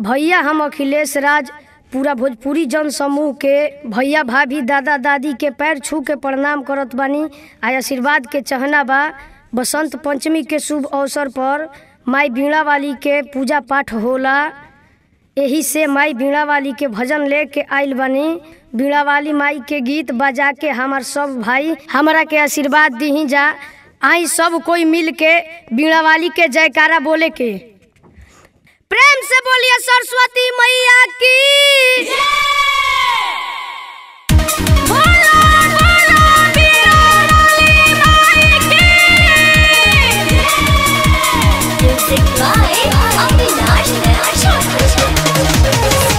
भैया हम अखिलेश राज पूरा भोजपुरी जन समूह के भैया भाभी दादा दादी के पैर छू के प्रणाम करत बानी आ आशीर्वाद के चहना बा बसंत पंचमी के शुभ अवसर पर माई बीणा वाली के पूजा पाठ होला एही से माई बीणा वाली के भजन लेके आइल बानी बीणा वाली माई के गीत बजा के हमार सब भाई हमरा के आशीर्वाद दीही जा आई सब कोई मिल के बीणा वाली के जयकारा बोले के प्रेम से बोलिए सरस्वती मैया की बोलो, बोलो, बीणा वाली माई की। Music by Avinash Raj.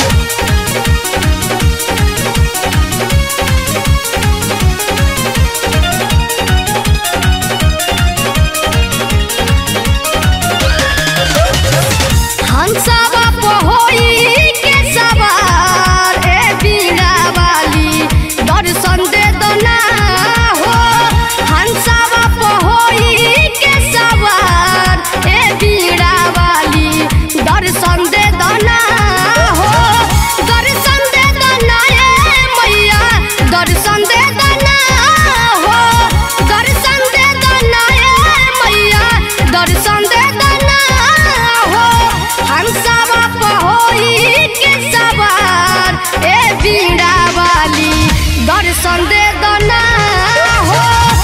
हंसावा पहोई के सवार ए बीणा वाली दर्शन दे दो ना हो हंसावा पहोई के सवार ए बीणा वाली दर्शन दे दो ना हो दर्शन दे दो ना ए मैया दर्शन दे दो ना हो दर्शन दे दो ना ए मैया दर्शन दे दो ना हो हंसावा पहोई के सवार ए बीणा वाली दर्शन दे दो ना हो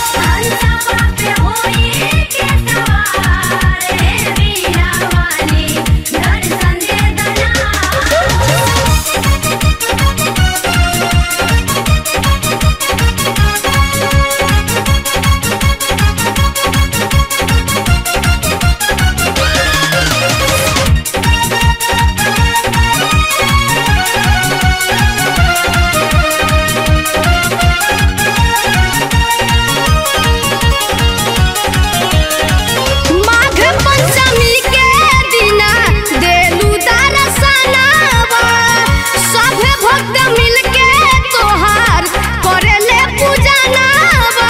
माघ पंचमी के दिना देलू दर्शनवा सभे भक्त मिलके तोहार करेले पूजनवा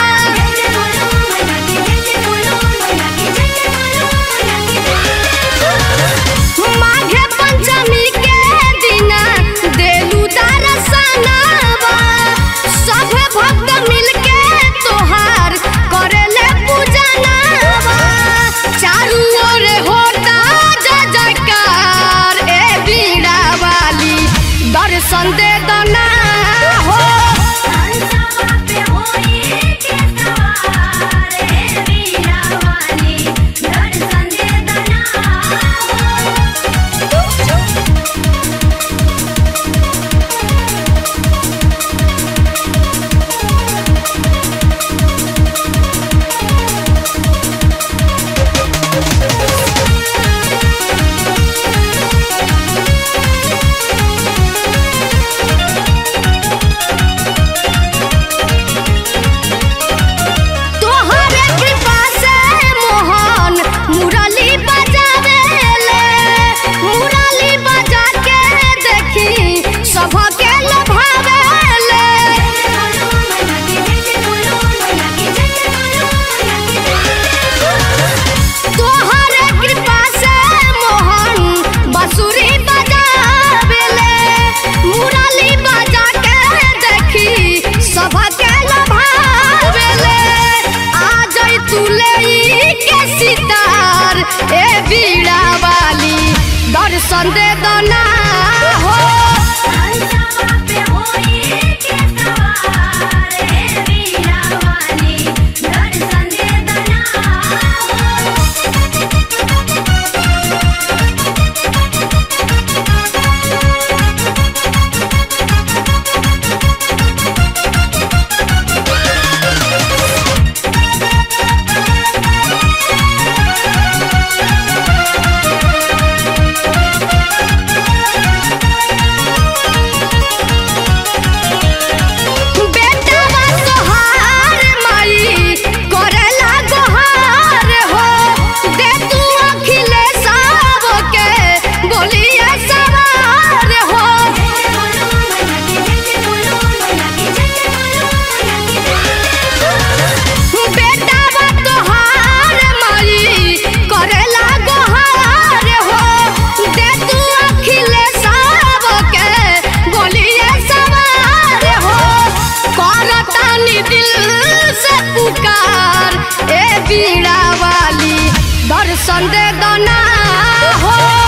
माघ पंचमी के दिना देलू दर्शनवा सभे भक्त मिलके तोहार करेले पूजनवा चारू ओर होता जय जयकार ए बीणा वाली दर्शन दे दो ना हो तोहरे कृपा से मोहन मुरली बजावेले मुरली बजा के देखी सबके लोभावेले तोहरे कृपा से मोहन बंसुरी बजावेले मुरली बजा के देखी सबके लोभावेले आ जाई तू ले के सितार ए बीड़ा वाली दर्शन दे दो ना हो तनी दिल से पुकार ए बीड़ा वाली दर्शन दे दना हो